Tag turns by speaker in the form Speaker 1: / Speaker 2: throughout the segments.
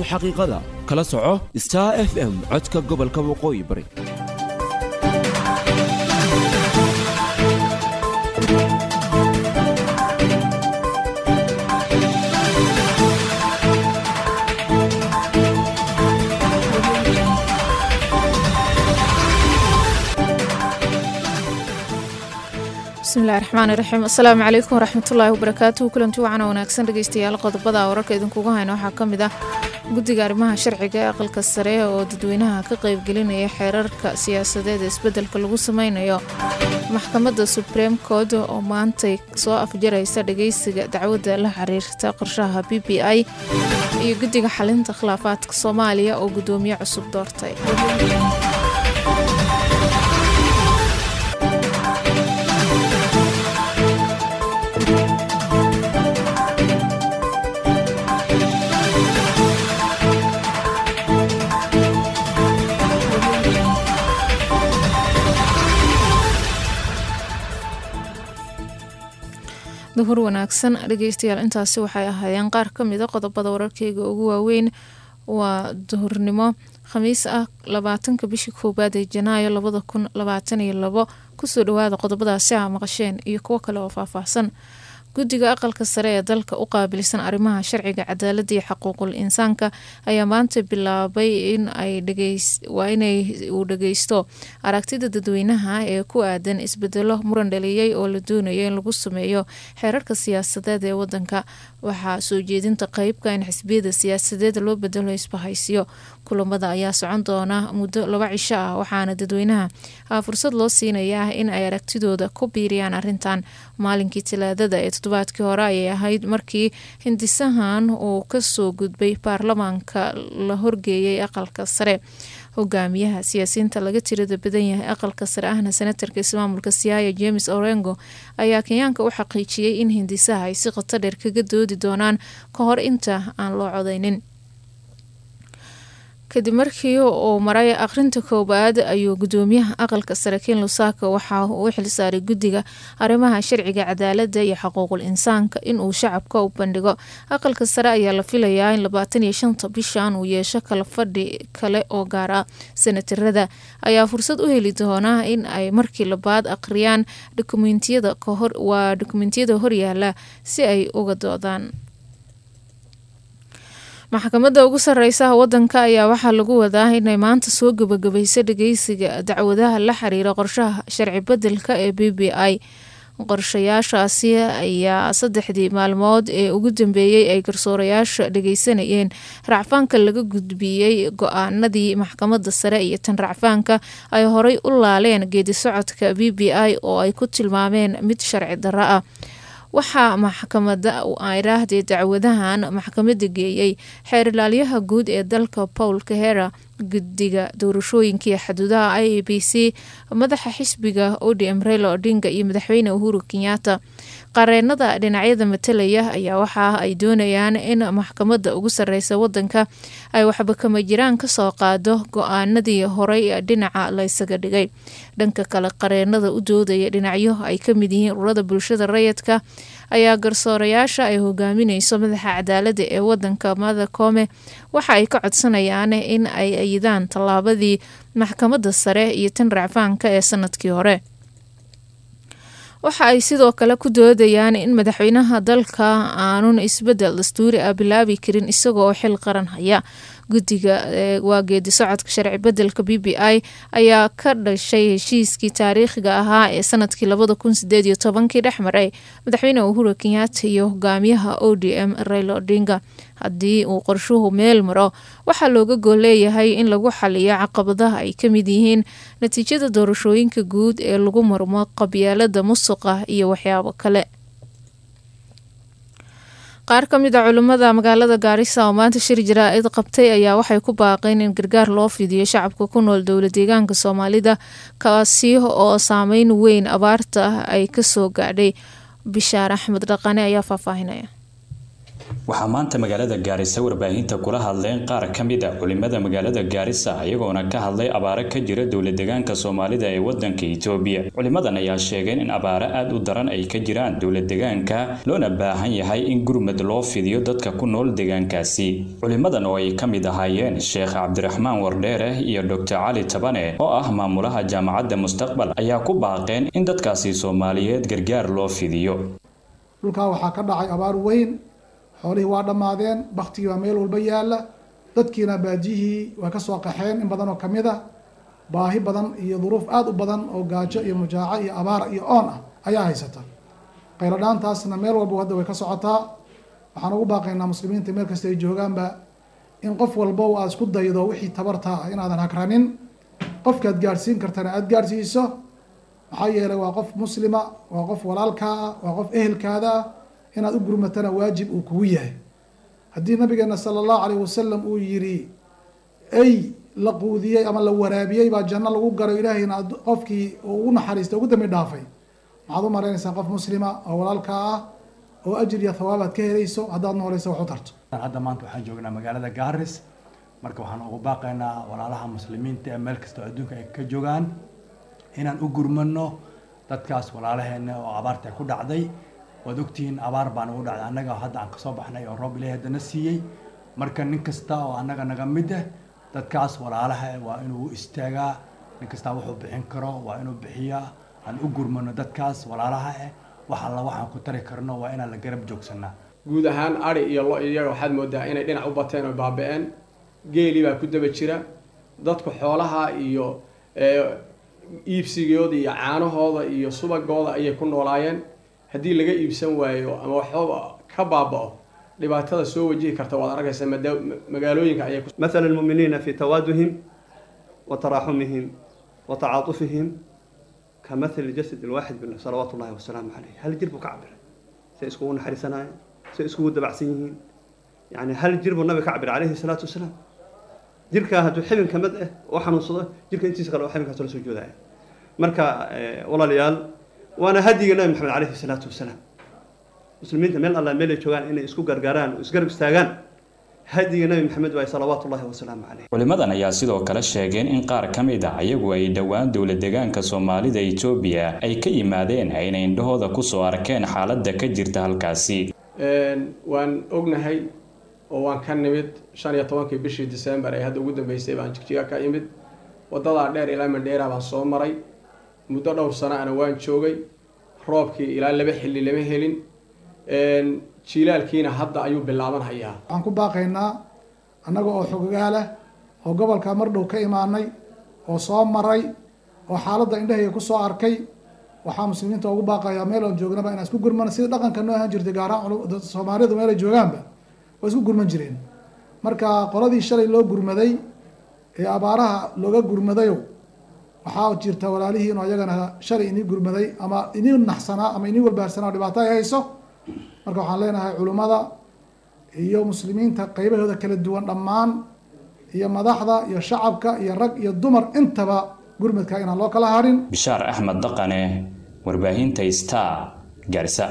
Speaker 1: xaqiiqada kala soco star f m codka gobolka waqooyi bari
Speaker 2: bismillahi raxmaani raxiim asalaamu calaykum waraxmatullaahi wabarakaatuhu kulanti wacana wanaagsan dhegeystayaal qodobada wararka idinkuga hayna waxaa ka mid ah guddiga arrimaha sharciga ee aqalka sare oo dadweynaha ka qeybgelinaya xeerarka siyaasadeed ee isbeddelka lagu sameynayo maxkamadda supreme court oo maantay soo afjaraysa dhageysiga dacwadda la xiriirta qorshaha b b i iyo guddiga xalinta khilaafaadka soomaaliya oo guddoomiye cusub doortay duhur wanaagsan dhegeystayaal intaasi waxay ahaayeen qaar ka mida qodobada wararkeyga ugu waaweyn waa duhurnimo khamiis ah labaatanka bishii koowaad ee janaayo labada kun labaatan iyo labo kusoo dhawaada qodobadaasi a maqasheen iyo kuwo kale oo faahfaahsan guddiga aqalka sare ee dalka u qaabilsan arrimaha sharciga cadaaladda iyo xaquuqul insaanka ayaa maanta bilaabay in waa inay uu dhageysto aragtida dadweynaha ee ku aadan isbedelo muran dhaliyey oo la doonayo in lagu sameeyo xeerarka siyaasadeed ee wadanka waxaa soo jeedinta qeybka in xisbiyada siyaasadeed loo bedelo isbahaysiyo kulamada ayaa socon doona muddo laba cisho ah waxaana dadweynaha fursad loo siinayaa in ay aragtidooda ku biiriyaan arintan maalinkii talaadada ee toddobaadkii hore ayay ahayd markii hindisahan uu kasoo gudbay baarlamaanka la horgeeyay aqalka sare hogaamiyaha siyaasiyiinta laga tirada badan yahay aqalka sare ahna senatarka ismaamulka siyaaya james orengo ayaa kenyaanka u xaqiijiyey in hindisaha ay si qoto dheer kaga doodi doonaan ka hor inta aan loo codeynin kadib markii uu maray akhrinta koowaad ayuu gudoomiyaha aqalka sare ken lusaka waxa uu u xilsaaray guddiga arrimaha sharciga cadaaladda iyo xuquuqul insaanka inuu shacabka u bandhigo aqalka sare ayaa la filayaa in labaatan iyo shanta bishan uu yeesho kala fadhi kale oo gaar ah senatarada ayaa fursad u heli doonaa in ay markii labaad akhriyaan dokumentiyada waa dokumentiyada horyaala si ay uga doodaan maxkamadda ugu sareysa wadanka ayaa waxaa lagu wadaa inay maanta soo gabagabayso dhageysiga dacwadaha la xiriira qorshaha sharci bedelka ee b b i qorshayaashaasi ayaa saddexdii maalmood ee ugu dambeeyey ay garsoorayaasha dhageysanayeen racfaanka laga gudbiyey go-aanadii maxkamadda sare iyo tan racfaanka ay horay u laaleen geedi socodka b b i oo ay ku tilmaameen mid sharci darro ah waxaa maxkamada iraahdee dacwadahan maxkamada geeyey xeer ilaalyaha guud ee dalka paul kahera guddiga doorashooyinkai xuduudaha i a b c madaxa xisbiga odm reyla odinga iyo madaxweyne uhuru kenyatta qareenada dhinacyada matalaya ayaa waxa ay doonayaan in maxkamadda ugu sareysa wadanka ay waxba kama jiraan kasoo qaado go-aanadii horey dhinaca laysaga dhigay dhanka kale qareenada u doodaya dhinacyo ay kamid yihiin ururada bulshada rayidka ayaa garsoorayaasha ay hogaamineyso madaxa cadaaladda ee wadanka mada koome waxa ay ka codsanayaan in ay ayidaan tallaabadii maxkamadda sare iyo tan racfaanka ee sanadkii hore waxa ay sidoo kale ku doodayaan in madaxweynaha dalka aanun isbedel dastuuri ah bilaabi karin isagoo oo xil qaran haya guddiga waa geedi socodka sharci bedelka b b i ayaa ka dhashay heshiiskii taariikhiga ahaa ee sanadkii labada kun sideed iyo tobankii dhex maray madaxweyne uhuru kenyatta iyo hogaamiyaha o d m reylo odinga haddii uu qorshuhu meel maro waxaa looga gool leeyahay in lagu xaliyo caqabadaha ay kamid yihiin natiijada doorashooyinka guud ee lagu marmo qabyaalada musuqa iyo waxyaabo kale qaar ka mid a culimmada magaalada gaarisa oo maanta shir jaraa-id qabtay ayaa waxay ku baaqeen in gargaar loo fidiyo shacabka ku nool dowla deegaanka soomaalida kaasi oo saameyn weyn abaarta ay kasoo gaadhay bishaar axmed dhaqane ayaa faahfaahinaya
Speaker 3: waxaa maanta magaalada gaarisa warbaahinta kula hadleen qaar ka mid a culimada magaalada gaarisa iyagoona ka hadlay abaaro ka jira dowladdegaanka soomaalida ee wadanka itoobiya culimadan ayaa sheegeen in abaaro aada u daran ay ka jiraan dowladdegaanka loona baahan yahay in gurmad loo fidiyo dadka ku nool deegaankaasi culimadan oo ay ka mid ahaayeen sheekh cabdiraxmaan wardheere iyo doctor cali tabane oo ah maamulaha jaamacadda mustaqbal ayaa ku baaqeen in dadkaasi soomaaliyeed gargaar loo fidiyo
Speaker 4: dhulkaa waxaa ka dhacay abaar weyn xoolihii waa dhammaadeen baktigii baa meel walba yaalla dadkiina baadiyihii waa ka soo qaxeen in badan oo ka mid a baahi badan iyo duruuf aada u badan oo gaajo iyo mujaaco iyo abaara iyo oon ah ayaa haysata qayladhaantaasna meel walba hadda way ka socotaa waxaan ugu baaqaynaa muslimiinta meel kasta ay joogaanba in qof walba aad isku daydo wixii tabartaa ah inaadan hagranin qofkaad gaadhsiin kartana aada gaadhsiiso maxaa yeelay waa qof muslima waa qof walaalkaa ah waa qof ehelkaada ah inaad u gurmatana waajib uu kugu yahay haddii nabigeena sala allahu calayh wasalam uu yidhi ay la quudiyey ama la waraabiyey baa janno lagu garo ilaahayna qofkii uu ugu naxariistay ugu dambi dhaafay maxaad u maraynaysaa qof muslima oo walaalkaa ah oo ajir iyo thawaab aad ka helayso haddaad nooleysa wax u tarto
Speaker 5: hadda maanta waxaan joognaa magaalada gaaris marka waxaan ugu baaqaynaa walaalaha muslimiinta ee meel kastoo adduunka ay ka joogaan inaan u gurmano dadkaas walaalaheena oo abaarta ku dhacday waad ogtihiin abaar baan ugu dhacday annaga hadda aan kasoo baxnay oo roob ilaahi haddana siiyey marka nin kasta oo annaga naga mid ah dadkaas walaalaha waa inuu istaagaa nin kastaa wuxuu bixin karo waa inuu bixiyaa aan u gurmano dadkaas walaalaha ah wax alla waxaan ku tari karno waa inaan la garab joogsanaa
Speaker 6: guud ahaan ari iyo lo iyaga waxaad moodaa inay dhinac u bateen oo baaba-een geeli baa ku daba jira dadku xoolaha iyo iibsigooda iyo caanahooda iyo subagooda ayay ku noolaayeen haddii laga iibsan waayo ama waxbaba ka baaba-o dhibaatada soo wajihi karta waad arkaysaa magaalooyinka ayay
Speaker 7: مثل المؤمنين في توادهم وتراحمهم وتعاطفهم كمثل الجسد الواحد منه صلوات الله وسلامه عليه هل جربوا كعبر سيسكون حرسنا سيسكون دبعسيين يعني هل جربوا النبي كعبر عليه الصلاة والسلام jirka hadduu xibinka mid ah oo xanuunsado jirka intiisa kale oo xibinkaas la soo joodaya marka walaalayaal waana hadiga nabi maxamed calayhi salaatu wasalaam muslimiinta meel alla meel ay joogaan inay isku gargaaraan oo isgarab istaagaan hadiga nabi maxamed waay salawaatu ullahi wasalaamu caleyh
Speaker 3: culimadan ayaa sidoo kale sheegeen in qaar ka mid ah iyagu ay dhowaan dowladdegaanka soomaalida itoobiya ay ka yimaadeen ayna indhahooda kusoo arkeen xaaladda ka jirta halkaasi
Speaker 6: waan ognahay oo waan ka nimid shan iyo tobankii bishii december ee hadda ugu dambeysay baan jigjiga ka imid wadadaa dheer ilaa mandheera baan soo maray muddo dhowr sano ana waan joogay roobkii ilaa laba xilli lama helin jiilaalkiina hadda ayuu bilaaban hayaa
Speaker 4: waxaan ku baaqaynaa annaga oo xogogaalah oo gobolka mar dhow ka imaanay oo soo maray oo xaaladda indhahayga kusoo arkay waxaa muslimiinta ugu baaqayaa meel oon joognaba inaan isku gurmano sida dhaqanka noo ahaan jirtay gaarahaan soomaalidu meelay joogaanba waa isku gurman jireen marka qoladii shalay loo gurmaday ee abaaraha looga gurmadayo waxaa jirta walaalihii inuu ayagana shalay inii gurmaday ama inii naxsanaa ama inii walbaarsanaa oo dhibaato ay hayso marka waxaan leenahay culimmada iyo muslimiinta qaybahooda kala duwan dhammaan iyo madaxda iyo shacabka iyo rag iyo dumar intaba gurmadka inaan loo kala harin
Speaker 3: bishaar axmed daqane warbaahinta star gaarisa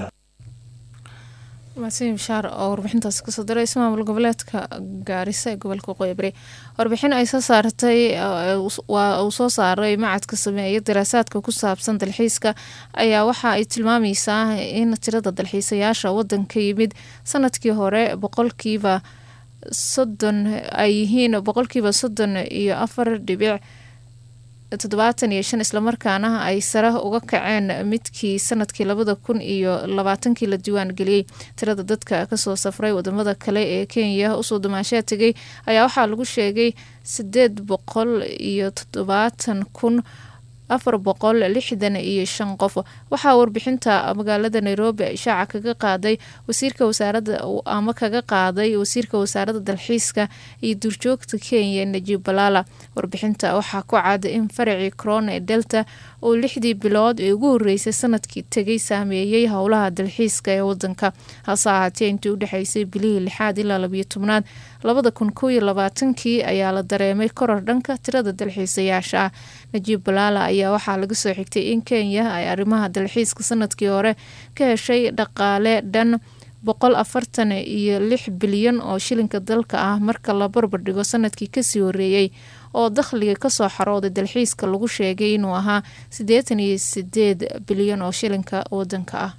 Speaker 2: mahadsan bishaar oo warbixintaasi kasoo diray ismaamul goboleedka gaarisa ee gobolka waqooyi bari warbixin ay soo saartay waa uu soo saaray macadka sameeya daraasaadka ku saabsan dalxiiska ayaa waxa ay tilmaameysaa in tirada dalxiisayaasha wadanka yimid sanadkii hore boqolkiiba soddon ay yihiin boqolkiiba soddon iyo afar dhibic toddobaatan iyo shan islamarkaana ay sare uga kaceen midkii sanadkii labada kun iyo labaatankii la diiwaan geliyey tirada dadka kasoo safray wadamada kale ee kenya usoo dumaashaa tegay ayaa waxaa lagu sheegay sideed boqol iyo toddobaatan kun afar boqol lixdan iyo shan qof waxaa warbixinta magaalada nairobi ishaaca kaga qaaday wasiirka wasaarada ama kaga qaaday wasiirka wasaaradda dalxiiska iyo duurjoogta kenya najib balaala warbixinta waxaa ku cad in faracii corona ee delta oo lixdii bilood ee ugu horeysay sanadkii tegay saameeyey howlaha dalxiiska ee wadanka hase ahaatee intii udhexeysay bilihii lixaad ilaa labiyo tobnaad labada kun kow iyo labaatankii ayaa la dareemay koror dhanka tirada dalxiisayaasha ah najiib balaala ayaa waxaa laga soo xigtay in kenya ay arrimaha dalxiiska sanadkii hore ka heshay dhaqaale dhan boqol afartan iyo lix bilyan oo shilinka dalka ah marka la barbardhigo sanadkii kasii horeeyey oo dakhliga kasoo xarooday dalxiiska lagu sheegay inuu ahaa siddeetan iyo sideed bilyan oo shilinka wadanka ah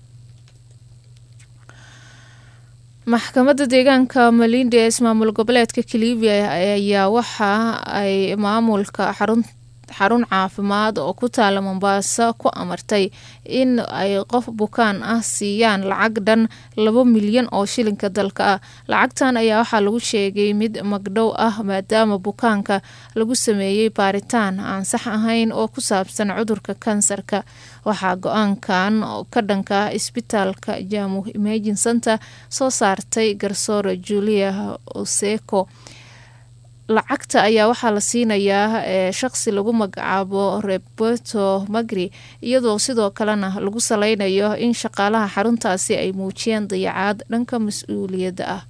Speaker 2: maxkamadda deegaanka malindi ee ismaamul goboleedka kalivia ayaa waxa ay maamulka xarun xarun caafimaad oo ku taala mombaaso ku amartay in ay qof bukaan ah siiyaan lacag dhan laba milyan oo shilinka dalka ah lacagtan ayaa waxaa lagu sheegay mid magdhow ah maadaama bukaanka lagu sameeyey baaritaan aan sax ahayn oo ku saabsan cudurka kansarka waxaa go-aankan ka dhanka isbitaalka jamu imagin center soo saartay garsoore julia oseko lacagta ayaa waxaa la siinayaa ee shaqsi lagu magacaabo roberto magri iyadoo sidoo kalena lagu saleynayo in shaqaalaha xaruntaasi ay muujiyeen dayacaad dhanka mas-uuliyadda ah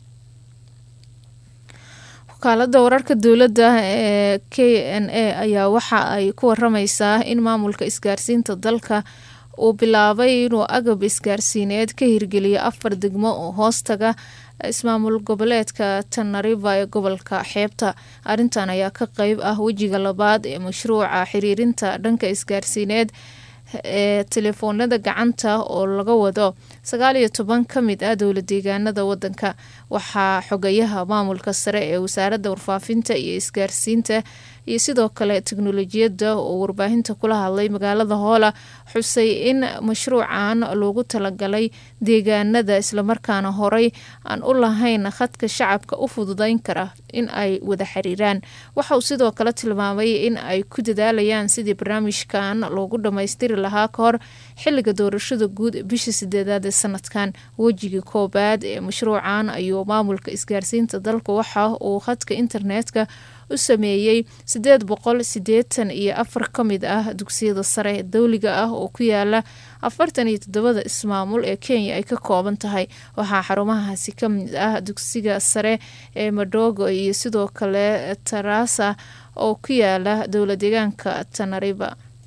Speaker 2: wakaalada wararka dowladda ee k n a ayaa waxa ay ku warameysaa in maamulka isgaarsiinta dalka uu bilaabay inuu agab isgaarsiineed ka hirgeliyo afar degmo oo hoostaga ismaamul goboleedka tanariva ee gobolka xeebta arrintan ayaa ka qeyb ah wejiga labaad ee mashruuca xiriirinta dhanka isgaarsiineed ee telefoonada gacanta oo laga wado sagaal iyo toban ka mid ah dowla deegaanada wadanka waxaa xogayaha maamulka sare ee wasaaradda warfaafinta iyo isgaarsiinta iyo sidoo kale teknolojiyadda oo warbaahinta kula hadlay magaalada hoola xusay in mashruucan loogu talagalay deegaanada islamarkaana horey aan u lahayn khadka shacabka u fududeyn kara in ay wada xiriiraan waxa uu sidoo kale tilmaamay in ay ku dadaalayaan sidii barnaamijkan loogu dhammaystiri lahaa ka hor xiliga doorashada guud bisha sideedaad ee sanadkan wejigii koobaad ee mashruucan ayuu maamulka isgaarsiinta dalka waxa uu khadka internetka u sameeyey sideed boqol sideetan iyo afar ka mid ah dugsiyada sare dowliga ah oo ku yaala afartan iyo toddobada ismaamul ee kenya ay ka kooban tahay waxaa xarumahaasi ka mid ah dugsiga sare ee madogo iyo sidoo kale tarasa oo ku yaala dowla deegaanka tanariba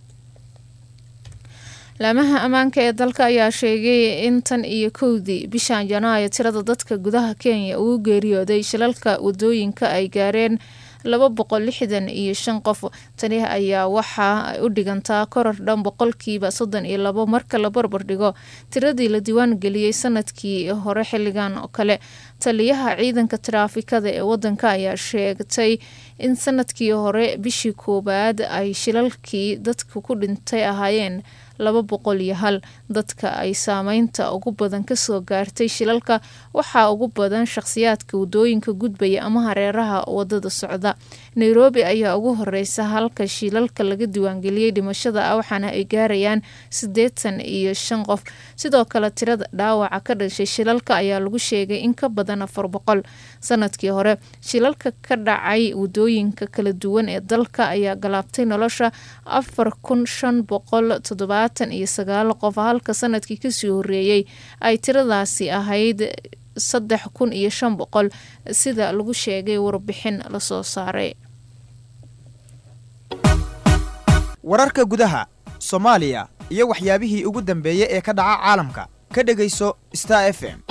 Speaker 2: laamaha ammaanka ee dalka ayaa sheegay in tan iyo kowdii bishan janaayo tirada dadka gudaha kenya ugu geeriyooday shilalka wadooyinka ay gaareen laba boqol lixdan iyo shan qof tani ayaa waxa ay u dhigantaa koror dhan boqolkiiba soddon iyo labo marka la barbar dhigo tiradii la diiwaan geliyey sanadkii hore xilligan oo kale taliyaha ciidanka taraafikada ee wadanka ayaa sheegtay in sanadkii hore bishii koowaad ay shilalkii dadka ku dhintay ahaayeen laba boqol iyo hal dadka ay saameynta ugu badan kasoo gaartay shilalka waxaa ugu badan shaqhsiyaadka wadooyinka gudbaya ama hareeraha wadada socda nairobi ayaa ugu horeysa halka shilalka laga diiwaangeliyey dhimashada ah waxaana ay gaarayaan siddeetan iyo shan qof sidoo kale tirada dhaawaca ka dhashay shilalka ayaa lagu sheegay in ka badan afar boqol sanadkii hore shilalka ka dhacay wadooyinka kala duwan ee dalka ayaa galaabtay nolosha afar kun shan boqol toddobaatan iyo sagaal qof halka sanadkii kasii horeeyey ay tiradaasi ahayd saddex kun iyo shan boqol sida lagu sheegay warbixin lasoo saaray
Speaker 8: wararka gudaha soomaaliya iyo waxyaabihii ugu dambeeyey ee ka dhaca caalamka ka dhegayso star f m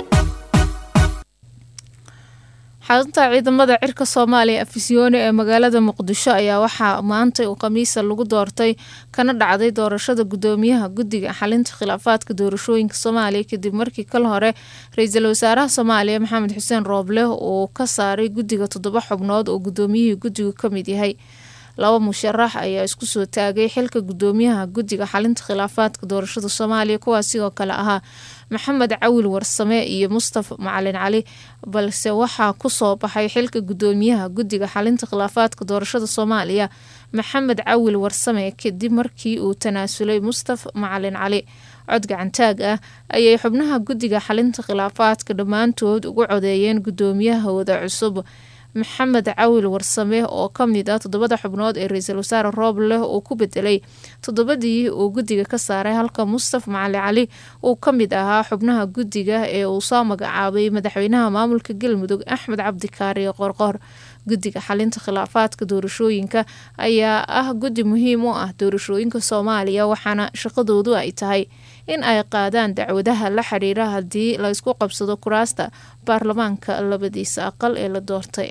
Speaker 2: xarunta ciidamada cirka soomaaliya afisyooni ee magaalada muqdisho ayaa waxaa maanta uu khamiisa lagu doortay kana dhacday doorashada gudoomiyaha guddiga xalinta khilaafaadka doorashooyinka soomaaliya kadib markii kal hore ra-iisul wasaaraha soomaaliya maxamed xuseen rooble uu ka saaray guddiga toddoba xubnood oo gudoomiyihii guddigu ka mid yahay laba musharax ayaa isku soo taagay xilka gudoomiyaha guddiga xalinta khilaafaadka doorashada soomaaliya kuwaas sidoo kale ahaa maxamed cawil warsame iyo mustafa macalin cali balse waxaa kusoo baxay xilka gudoomiyaha guddiga xalinta khilaafaadka doorashada soomaaliya maxamed cawil warsame kadib markii uu tanaasulay mustafa macalin cali cod gacantaag ah ayay xubnaha guddiga xalinta khilaafaadka dhammaantood ugu codeeyeen gudoomiyahooda cusub maxamed cawil warsame oo ka mid ah toddobada xubnood ee ra-iisul wasaare roobleh uu ku bedelay toddobadii uu guddiga ka saaray halka mustafa macali cali uu ka mid ahaa xubnaha guddiga ee uu soo magacaabay madaxweynaha maamulka galmudug axmed cabdikaari qorqor guddiga xalinta khilaafaadka doorashooyinka ayaa ah guddi muhiim u ah doorashooyinka soomaaliya waxaana shaqadoodu ay tahay in ay qaadaan dacwadaha la xiriira haddii la isku qabsado kuraasta baarlamaanka labadiisa aqal ee la doortay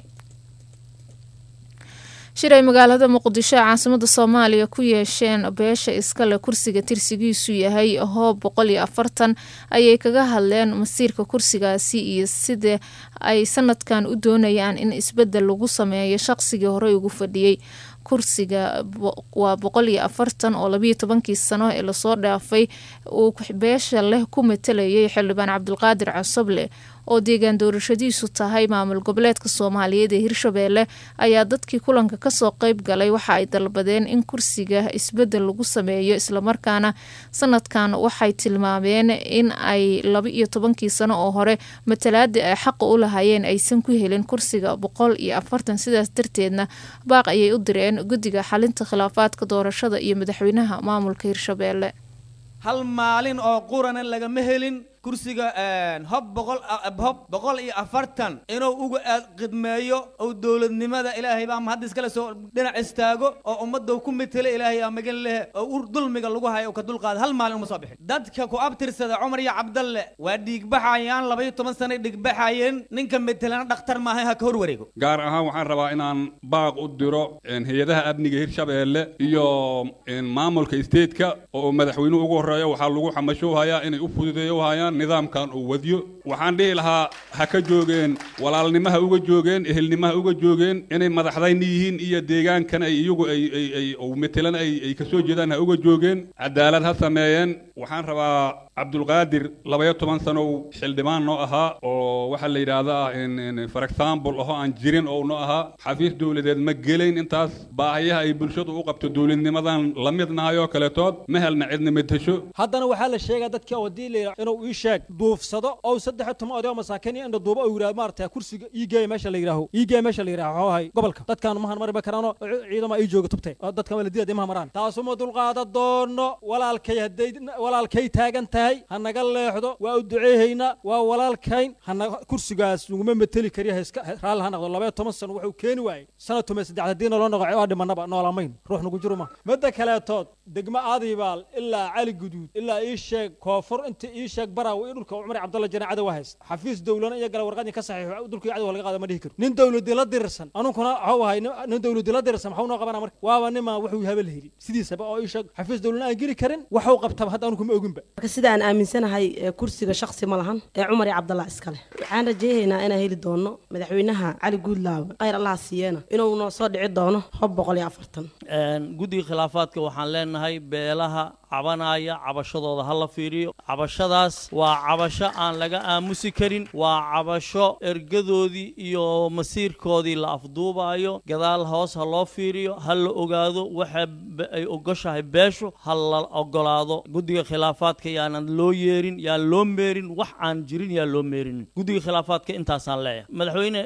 Speaker 2: shir ay magaalada muqdisho ee caasimada soomaaliya ku yeesheen beesha iskale kursiga tirsigiisu yahay hoob boqol iyo afartan ayay kaga hadleen masiirka kursigaasi iyo sida ay sanadkan u doonayaan in isbedel lagu sameeyo shaqsigii horey ugu fadhiyey kursiga waa boqol iyo afartan oo labiyo tobankii sano ee lasoo dhaafay uu beesha leh ku matalayay xildhibaan cabdulqaadir cosoble oo deegaan doorashadiisu tahay maamul goboleedka soomaaliyeed ee hirshabeelle ayaa dadkii kulanka kasoo qeyb galay waxa ay dalbadeen in kursiga isbedel lagu sameeyo islamarkaana sanadkan waxay tilmaameen in ay laba iyo tobankii sano oo hore matalaadii ay xaqa u lahaayeen aysan ku helin kursiga boqol iyo afartan sidaas darteedna baaq ayay u direen guddiga xalinta khilaafaadka doorashada iyo madaxweynaha maamulka hirshabeelle
Speaker 9: hal maalin oo qurana lagama helin kursiga hob boqol hob boqol iyo afartan inuu uga aad khidmeeyo oo dowladnimada ilaahay baa mahad iskale soo dhinac istaago oo ummadda ku metela ilaahay aa magan lehe oo ur dulmiga lagu hayo ka dulqaada hal maalin uma soo bixin dadka ku abtirsada cumar iyo cabdalle waa dhiigbaxayaan laba iyo toban sanay dhiigbaxayeen ninka metelana dhakhtar maahay ha ka hor wareego
Speaker 10: gaar ahaan waxaan rabaa inaan baaq u diro hay-adaha amniga hirshabeelle iyo maamulka stateka oo madaxweynuhu ugu horeeyo waxaa lagu xamashowhayaa inay u fududeeyo hayaan nidaamkan uu wadyo waxaan dhihi lahaa ha ka joogeen walaalnimaha uga joogeen ehelnimaha uga joogeen inay madaxdayni yihiin iyo deegaankan ay iyagu ay ay ay metelan ay ay kasoo jeedaan ha uga joogeen cadaalad ha sameeyeen waxaan rabaa cabdulqaadir labaya toban sanow xildhibaan noo ahaa oo waxaa la yidhaahdaa for example aho aan jirin oo noo ahaa xafiis dowladeed ma gelayn intaas baahiyaha ay bulshadu u qabto dowladnimadan la midnahay oo kaletood ma helna cidna medhesho
Speaker 11: haddana waxaa la sheegaa dadka wadii la inuu ii sheeg duufsado oo saddex iyo toban oday oo masaakiin iyo indha duuba uu yidhahdo maarata kursiga iigeeya meesha la yidhaaho iigeeya meesha la yidhaho waxuu ahay gobolka dadkaan mahan mari ma karaano ciidama ii jooga tubtay oo dadkan waa la diidaya maha maraan taasuma dulqaada doono walaalkay hadday walaalkay taagan tahay ha naga leexdo waa u duceehaynaa waa walaalkayn hana kursigaas laguma mateli kariya iska raalli ha noqdo labaya toban sano wuxuu keeni waayey sanad tume saddex haddii naloo noqo waa dhimanaba noolamayn ruux nagu jiro ma midda kaleetood degmo aadibaal ilaa cali guduud ilaa ii sheeg koonfur inta ii sheeg baraaw iyo dhulka cumar cabdalla jane cadow hayst xafiis dowlana iyo gala warqadii ka saxiixo dhulkii cadow laga qaada ma dhihi karo nin dowladii la dirirsan anunkuna waxuu ahay nin dowladii la dirirsan maxuu noo qabana marka waaba nimaa wuxuu habel heli sidiisaba oo ii sheeg xafiis dowlana aan geli karin waxuu qabtaba hadda anunkuma oginba
Speaker 12: marka sida aan aaminsanahay kursiga shaksi ma lahan ee cumar iyo cabdalla iskale waxaan rajeynaynaa inaan heli doono madaxweynaha cali guudlaawe khayr allaha siiyena inuu noo soo dhici doono hob boqol iyo afartan
Speaker 13: guddiga khilaafaadka waxaan leenahay beelaha cabanaya cabashadooda ha la fiiriyo cabashadaas waa cabasho aan laga aamusi karin waa cabasho ergadoodii iyo masiirkoodii la afduubayo gadaal hoos ha loo fiiriyo ha la ogaado waxa ay ogoshahay beeshu ha la ogolaado guddiga khilaafaadka yaanan loo yeerin yaan loo meerin wax aan jirin yaan loo meerin guddiga khilaafaadka intaasaan leeyahay madaxweyne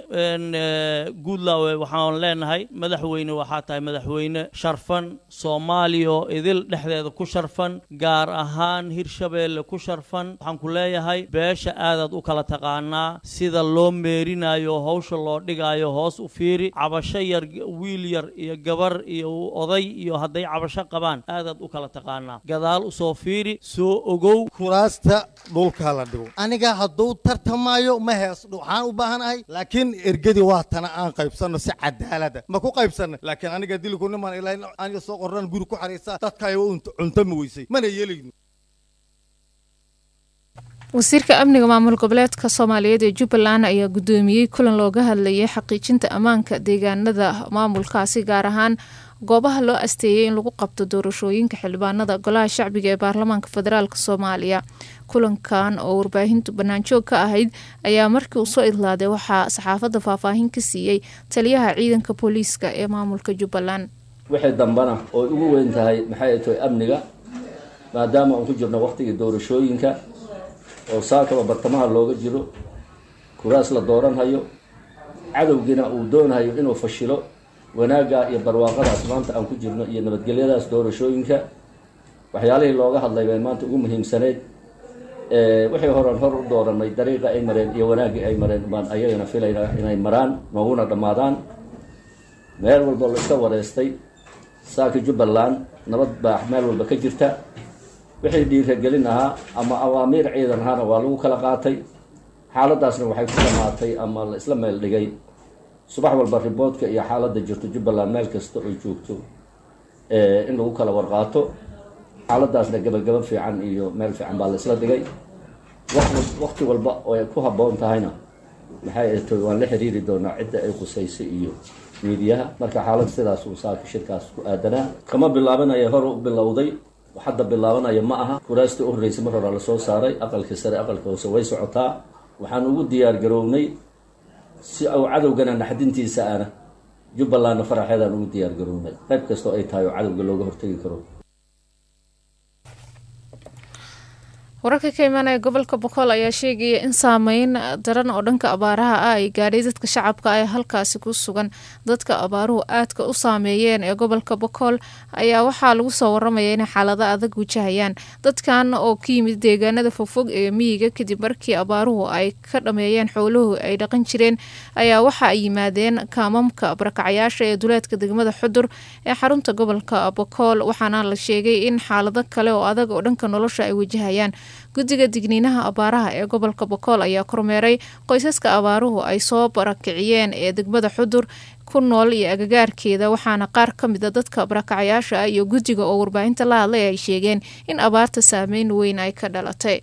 Speaker 13: guudlaawe waxaan leenahay madaxweyne waxaa tahay madaxweyne sharfan soomaaliya oo idil dhexdeeda ku sharfan gaar ahaan hirshabeelle ku sharfan waxaan ku leeyahay beesha aadaad u kala taqaanaa sida loo meerinayo hawsha loo dhigayo hoos u fiiri cabasho yar wiil yar iyo gabar iyo oday iyo hadday cabasho qabaan aadaad u kala taqaanaa gadaal usoo fiiri soo ogow
Speaker 14: kuraasta dhulka la dhigo aniga hadduu tartamayo ma hees waxaan u baahanahay laakiin ergadii waa tana aan qaybsanno si cadaalada ma ku qaybsanna laakiin aniga diliku niman ilaahay aniga soo qorran guri ku xariisa dadkaayo cuntami weysay mana yeelayno
Speaker 2: wasiirka amniga maamul goboleedka soomaaliyeed ee jubbaland ayaa guddoomiyey kulan looga hadlayay xaqiijinta ammaanka deegaanada maamulkaasi gaar ahaan goobaha loo asteeyay in lagu qabto doorashooyinka xildhibaanada golaha shacbiga ee baarlamaanka federaalk soomaaliya kulankan oo warbaahintu banaanjoog ka ahayd ayaa markii uu soo idlaaday waxaa saxaafadda faahfaahin ka siiyey taliyaha ciidanka booliiska ee maamulka jubbaland
Speaker 15: wixii dambana oo ugu weyn tahay maxay ay tahay amniga maadaama aan ku jirno waqtigii doorashooyinka oo saakaba bartamaha looga jiro kuraas la dooranhayo cadowgiina uu doonhayo inuu fashilo wanaagga iyo barwaaqadaas maanta aan ku jirno iyo nabadgelyadaas doorashooyinka waxyaalihii looga hadlay bay maanta ugu muhiimsaneyd wixii horan hor u dooranay dariiqa ay mareen iyo wanaaggii ay mareen baan ayagana filayna inay maraan nooguna dhammaadaan meel walba la iska wareystay saaka jubbaland nabad baa meel walba ka jirta wixii dhiiragelin ahaa ama awaamiir ciidan ahaana waa lagu kala qaatay xaaladaasna waxay ku dhamaatay ama la isla meel dhigay subax walba riboodka iyo xaaladda jirto jubbaland meel kasta oo joogto in lagu kala warqaato xaaladaasna gabagaba fiican iyo meel fiican baa la isla dhigay waqti walba oo ay ku habboon tahayna maxay ato waan la xiriiri doonaa cidda ay qusaysay iyo miidiyaha marka xaalad sidaas uu saaka shirkaas ku aadanaa kama bilaabanaya hor u bilowday hadda bilaabanaya ma aha kuraastii u horreysay mar hore lasoo saaray aqalka sare aqalka hoose way socotaa waxaan ugu diyaar garownay si uu cadowgana naxdintiisa ana jubbalandna faraxeedaan ugu diyaar garownay qayb kastoo ay tahay oo cadowga looga hortegi karo
Speaker 2: wararka ka imaanaya gobolka bokool ayaa sheegaya in saameyn daran oo dhanka abaaraha ah ay gaadhay dadka shacabka ee halkaasi ku sugan dadka abaaruhu aadka u saameeyeen ee gobolka bokool ayaa waxaa lagu soo waramaya inay xaalado adag wajahayaan dadkan oo ka yimid deegaanada fogfog ee miyiga kadib markii abaaruhu ay ka dhameeyeen xooluhu ay dhaqan jireen ayaa waxa ay yimaadeen kaamamka barakacyaasha ee duleedka degmada xudur ee xarunta gobolka bokool waxaana la sheegay in xaalado kale oo adag oo dhanka nolosha ay wajahayaan guddiga digniinaha abaaraha ee gobolka bokool ayaa kormeeray qoysaska abaaruhu ay soo barakiciyeen ee degmada xudur ku nool iyo agagaarkeeda waxaana qaar ka mida dadka barakacyaasha ah iyo guddiga oo warbaahinta la hadlay ay sheegeen in abaarta saameyn weyn ay ka dhalatay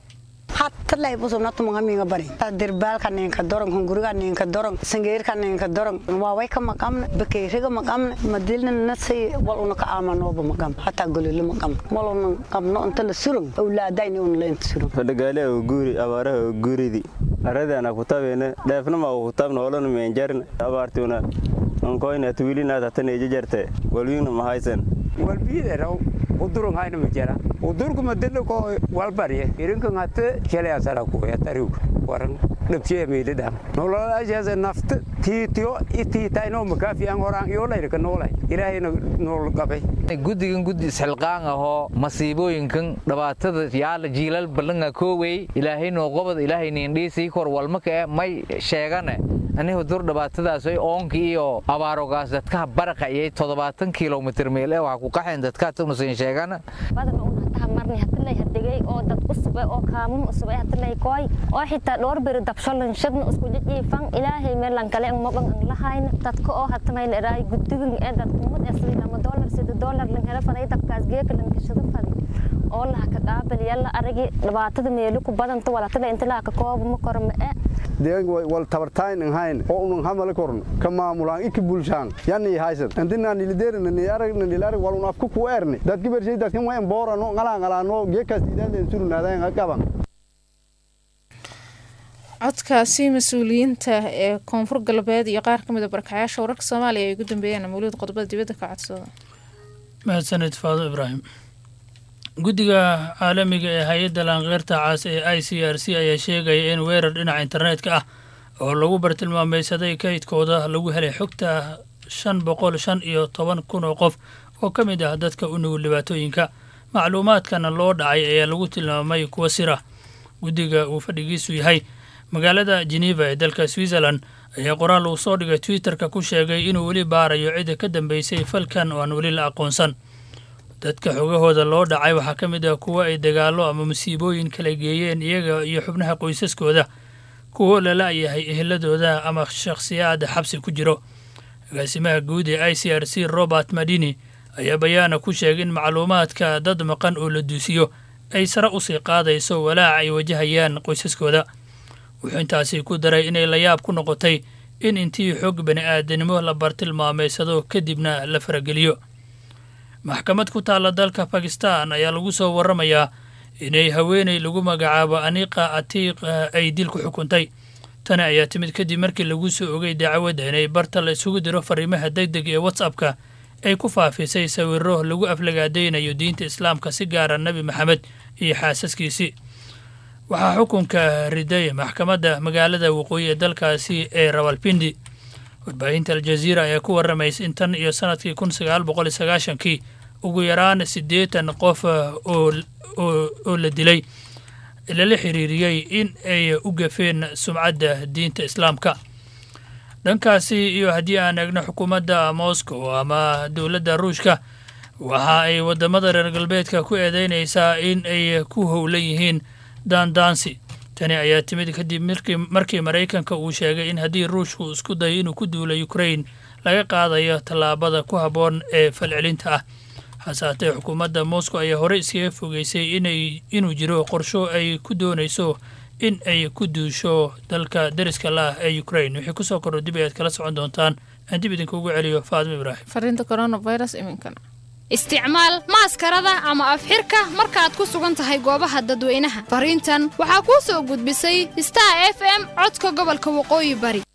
Speaker 16: hatalay busubnatu mangamiga bari dirbaalka ninka dorong hunguriga ninka dorong sangeerka ninka dorong waaway ka maqamna bakeeriga maqamna madilna nasi wal una ka aamanoba maqam hataa gololo maqam wal una qabno inta la surung awlaadayni una leenta surung
Speaker 17: fadhagaale oo guuri abaaraha oo guuridi aradana kutabeene dheefnama oo kutabna olona meenjarna abaartiuna onkoyna tuwilinaad hataneeja jarte walwiina mahaysan
Speaker 18: walbiideraw udurun hayna majara udurku madilla ko walbarye irinkan hatte shaleasara kuyatariw waran dhabshee meelidam nololaashaas nafta tiitiyo itiitaynoo makaafiyan horaan iyoolayrka noolay ilaahayna nool qabay
Speaker 19: guddigan guddi isxilqaan ahoo masiibooyinkan dhibaatada yaala jiilal balanga koowey ilaahay noo qobod ilaahay niindhiisii kor walmaka e may sheegane anihu dur dhibaatadaas oonkii iyo abaarogaas dadkaha baraqayay toddobaatan kilomitr meel ee waxa ku qaxeen dadkaatunusin sheegana
Speaker 20: marni hadilay hadegay oo dad usube oo kaamum usube hadilay koy oo xitaa dhowr beri dabsholan shadna isku jijiifan ilaahay meelan kale ang maban ang lahayna dadka oo hatamay leeray guddigan ee dad umad ee sidii lama dollar sida dollar lan hela faday dabkaas geeka lan kashada fadi oo laha ka qaabal yalla aragi dhibaatada meelu ku badanta walatada inta laha ka koobo ma korma ee
Speaker 21: deegan wal tabartayn ang hayn oo unang hamala korno ka maamulaan iki bulshaan yani haysan andina nilideerna ni arag ni arag wal unaf ku ku erni dad kibershay dad kan wayan boorano ngala ngala no geekas diidaan surnaadaan qaban
Speaker 2: codkaasi mas-uuliyiinta ee koonfur galbeed iyo qaar ka mid a barakacayaasha wararka soomaaliya ay ugu dambeeyeen mawlid qodobada dibadda ka codsada
Speaker 22: mahadsanid faado ibraahim guddiga caalamiga ee hay-adda laanqeyrta caas ee i c r c ayaa sheegaya in weerar dhinaca internetka ah oo lagu bartilmaameysaday kaydkooda lagu helay xogta shan boqol shan iyo toban kun oo qof oo ka mid ah dadka u nugul dhibaatooyinka macluumaadkana loo dhacay ayaa lagu tilmaamay kuwa sira guddiga uu fadhigiisu yahay magaalada geneva ee dalka switzerland ayaa qoraal uu soo dhigay twitterka ku sheegay inuu weli baarayo cidda ka dambeysay falkan oo aan weli la aqoonsan dadka xogahooda loo dhacay waxaa ka mid ah kuwa ay dagaallo ama musiibooyin kala geeyeen iyaga iyo xubnaha qoysaskooda kuwo lala-yahay eheladooda ama shakhsiyaad xabsi ku jiro agaasimaha guud ee i c r c robert madini ayaa bayaana ku sheegay in macluumaadka dad maqan oo la duusiyo ay sare usii qaadayso walaac ay wajahayaan qoysaskooda wuxuu intaasi ku daray inay layaab ku noqotay in intii xog bani aadanimo la bartilmaameysado kadibna la farageliyo maxkamad ku taalla dalka bakistan ayaa lagu soo waramayaa inay haweeney lagu magacaabo aniqa atiiq ay dil ku xukuntay tani ayaa timid kadib markii lagu soo ogay dacwadda inay barta la isugu diro fariimaha deg deg ee whatsappka ay ku faafisay sawiro lagu aflagaadaynayo diinta islaamka si gaara nebi maxamed iyo xaasaskiisii waxaa xukunka riday maxkamadda magaalada waqooyi ee dalkaasi ee rawalpindi warbaahinta aljaziira ayaa ku waramaysa in tan iyo sanadkii kun sagaal boqol iyo sagaashankii ugu yaraan siddeetan qof oo la dilay lala xiriiriyey in ay u gafeen sumcadda diinta islaamka dhankaasi iyo haddii aan eegno xukuumadda moscow ama dowladda ruushka waxa ay waddamada reer galbeedka ku eedeynaysaa in ay ku howlan yihiin daandaansi tani ayaa timid kadib markii maraykanka uu sheegay in haddii ruushku isku dayo inuu ku duulo ukrain laga qaadayo tallaabada ku habboon ee falcelinta ah hase haatee xukuumadda moscow ayaa horey iskaga fogeysay inay inuu jiro qorsho ay ku doonayso in ay ku duusho dalka deriska la ah ee ukrain wixii kusoo kordho dib ayaad kala socon doontaan aan dib idinkuugu celiyo faadimo ibraahim
Speaker 2: fariinta coronavirus iminkana
Speaker 1: isticmaal maaskarada ama afxirka markaad ku sugan tahay goobaha dadweynaha fariintan waxaa kuu soo gudbisay star f m codka gobolka waqooyi bari